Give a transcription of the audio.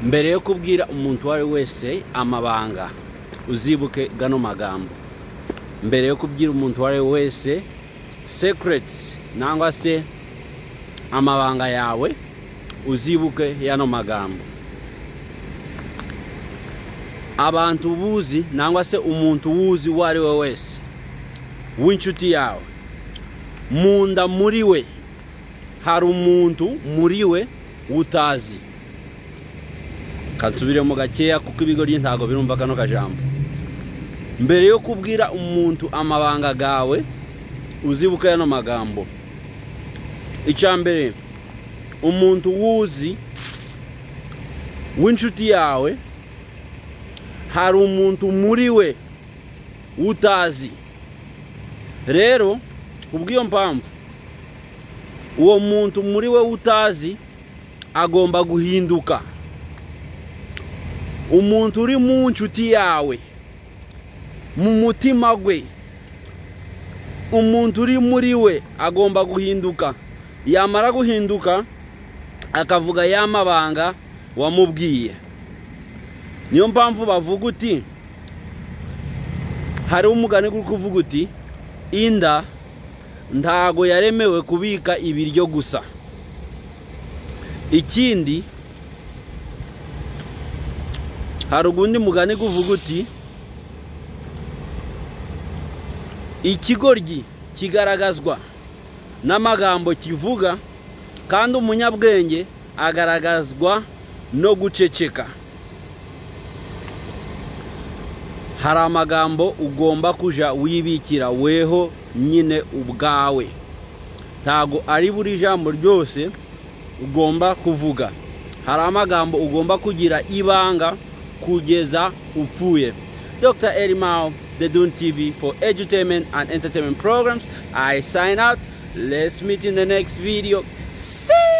mbere yo kubwira umuntu uwo ari we wese amabanga uzibuke gano magambo mbere yo kubwira umuntu uwo ari we wese sekiretisi cyangwa se amabanga yawe uzibuke yano magambo abantu buzi cyangwa se umuntu wuzi uwo ari we wese w'inshuti yawe mu nda muri we hari umuntu muri we utazi kansubiremo gakeya kuko ibigori ntabwo birumva kano kajambo mbere yo kubwira umuntu amabanga gawe uzibuka yano magambo icya mbere umuntu wuzi w'inshuti yawe hari umuntu muri we utazi rero kubw'iyo mpamvu uwo muntu muri we utazi agomba guhinduka umuntu uri mu nshuti yawe mu mutima we umuntu uri muri we agomba guhinduka yamara guhinduka akavuga ya mabanga wamubwiye niyo mpamvu bavuga uti hariho umugani uri kuvuga uti inda ntago yaremewe kubika ibiryo gusa ikindi hari ugundi mugani uvuga uti ikigoryi kigaragazwa n'amagambo kivuga kandi umunyabwenge agaragazwa no guceceka hari amagambo ugomba kujya wibikira weho nyine ubwawe ntago ari buri jambo ryose ugomba kuvuga hari amagambo ugomba kugira ibanga kugeza upfuye dr erimao the dun tv for edutainment and entertainment programs i sign out let's meet in the next video See